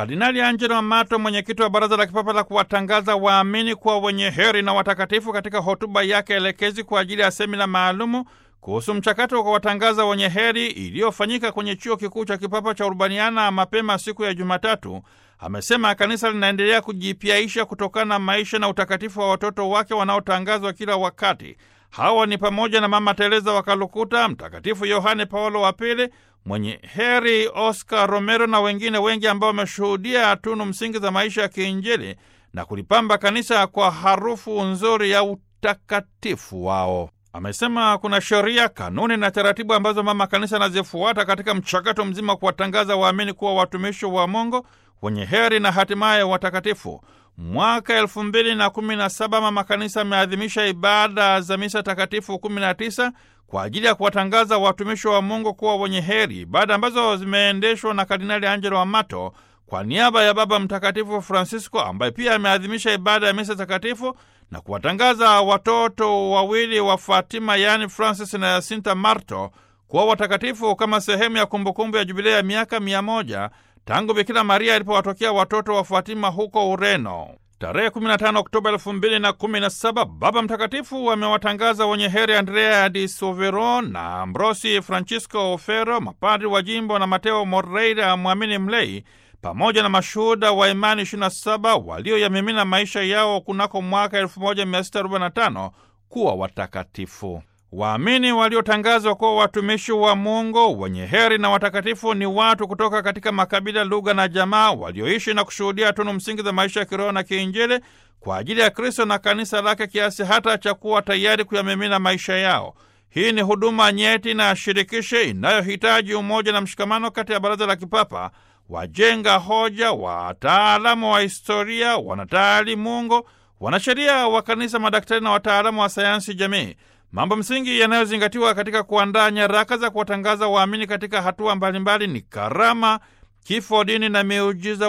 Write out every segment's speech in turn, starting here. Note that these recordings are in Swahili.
Kardinali Angelo Amato, mwenyekiti wa Baraza la Kipapa la kuwatangaza waamini kuwa wenye heri na watakatifu, katika hotuba yake elekezi kwa ajili ya semina maalumu kuhusu mchakato wa kuwatangaza wenye heri iliyofanyika kwenye chuo kikuu cha kipapa cha Urbaniana mapema siku ya Jumatatu, amesema kanisa linaendelea kujipyaisha kutokana na maisha na utakatifu wa watoto wake wanaotangazwa kila wakati. Hawa ni pamoja na Mama Teresa wa Kalukuta, Mtakatifu Yohane Paulo wa Pili, mwenye heri Oscar Romero na wengine wengi ambao wameshuhudia tunu msingi za maisha ya kiinjili na kulipamba kanisa kwa harufu nzuri ya utakatifu wao. Amesema kuna sheria, kanuni na taratibu ambazo mama kanisa anazifuata katika mchakato mzima wa kuwatangaza waamini kuwa watumishi wa Mungu wenye heri na hatimaye watakatifu. Mwaka elfu mbili na kumi na saba mama kanisa ameadhimisha ibada za misa takatifu kumi na tisa kwa ajili ya kuwatangaza watumishi wa Mungu kuwa wenye heri, ibada ambazo zimeendeshwa na Kardinali Angelo Amato kwa niaba ya Baba Mtakatifu Francisco, ambaye pia ameadhimisha ibada ya misa takatifu na kuwatangaza watoto wawili wa Fatima, yaani Francis na Yasinta Marto kuwa watakatifu kama sehemu ya kumbukumbu ya jubilei ya miaka mia moja tangu Bikira Maria alipowatokea watoto wa Fatima huko Ureno. Tarehe 15 Oktoba 2017 Baba Mtakatifu amewatangaza wenye heri Andrea di Sovero na Ambrosi Francisco Ofero, mapadri wa jimbo na Mateo Moreira, mwamini mlei, pamoja na mashuhuda wa imani 27 walioyamimina maisha yao kunako mwaka 1645 kuwa watakatifu. Waamini waliotangazwa kuwa watumishi wa Mungu wenye heri na watakatifu ni watu kutoka katika makabila, lugha na jamaa walioishi na kushuhudia tunu msingi za maisha ya kiroho na kiinjili kwa ajili ya Kristo na kanisa lake kiasi hata cha kuwa tayari kuyamimina maisha yao. Hii ni huduma nyeti na shirikishe inayohitaji umoja na mshikamano kati ya Baraza la Kipapa, wajenga hoja, wataalamu wa historia, wanataalimungu, wanasheria wa kanisa, madaktari na wataalamu wa sayansi jamii. Mambo msingi yanayozingatiwa katika kuandaa nyaraka za kuwatangaza waamini katika hatua mbalimbali ni karama, kifo, dini na miujiza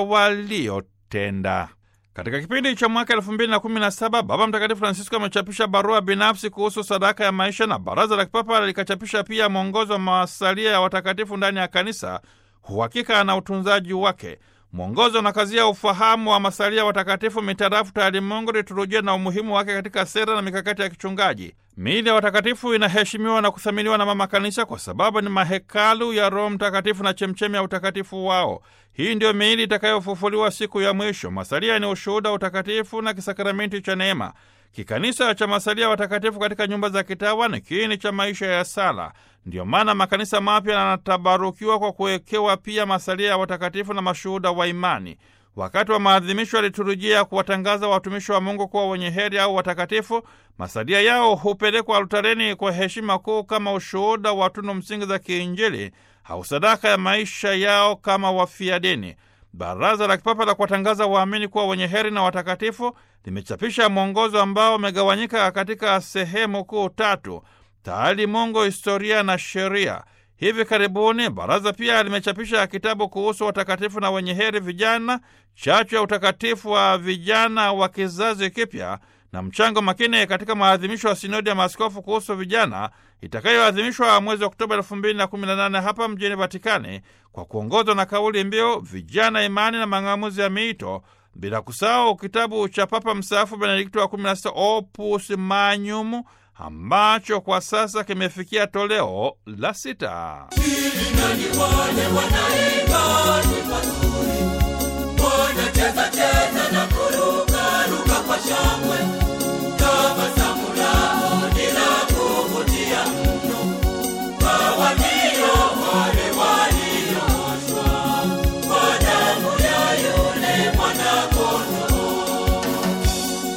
waliotenda. Katika kipindi cha mwaka elfu mbili na kumi na saba Baba Mtakatifu Francisco amechapisha barua binafsi kuhusu sadaka ya maisha, na Baraza la Kipapa likachapisha pia mwongozo wa masalia ya watakatifu ndani ya kanisa, uhakika na utunzaji wake. Mwongozo unakazia ufahamu wa masalia watakatifu mitarafu taalimungu, liturujia na umuhimu wake katika sera na mikakati ya kichungaji. Miili ya watakatifu inaheshimiwa na kuthaminiwa na Mama Kanisa kwa sababu ni mahekalu ya Roho Mtakatifu na chemchemi ya utakatifu wao. Hii ndiyo miili itakayofufuliwa siku ya mwisho. Masalia ni ushuhuda wa utakatifu na kisakramenti cha neema. Kikanisa cha masalia watakatifu katika nyumba za kitawa ni kiini cha maisha ya sala. Ndiyo maana makanisa mapya yanatabarukiwa kwa kuwekewa pia masalia ya watakatifu na mashuhuda wa imani. Wakati wa maadhimisho ya liturujia ya kuwatangaza watumishi wa Mungu kuwa wenye heri au watakatifu, masalia yao hupelekwa altareni kwa heshima kuu kama ushuhuda wa tunu msingi za kiinjili au sadaka ya maisha yao kama wafia dini. Baraza la Kipapa la kuwatangaza waamini kuwa wenye heri na watakatifu limechapisha mwongozo ambao umegawanyika katika sehemu kuu tatu: taalimungu, historia na sheria. Hivi karibuni baraza pia limechapisha kitabu kuhusu watakatifu na wenye heri vijana, chachu ya utakatifu wa vijana wa kizazi kipya, na mchango makini katika maadhimisho ya sinodi ya maaskofu kuhusu vijana itakayoadhimishwa mwezi Oktoba 2018 hapa mjini Vatikani, kwa kuongozwa na kauli mbiu vijana, imani na mang'amuzi ya miito, bila kusahau kitabu cha Papa mstaafu Benedikto wa 16 Opus Magnum ambacho kwa sasa kimefikia toleo la sita. Ili nani wale wanaye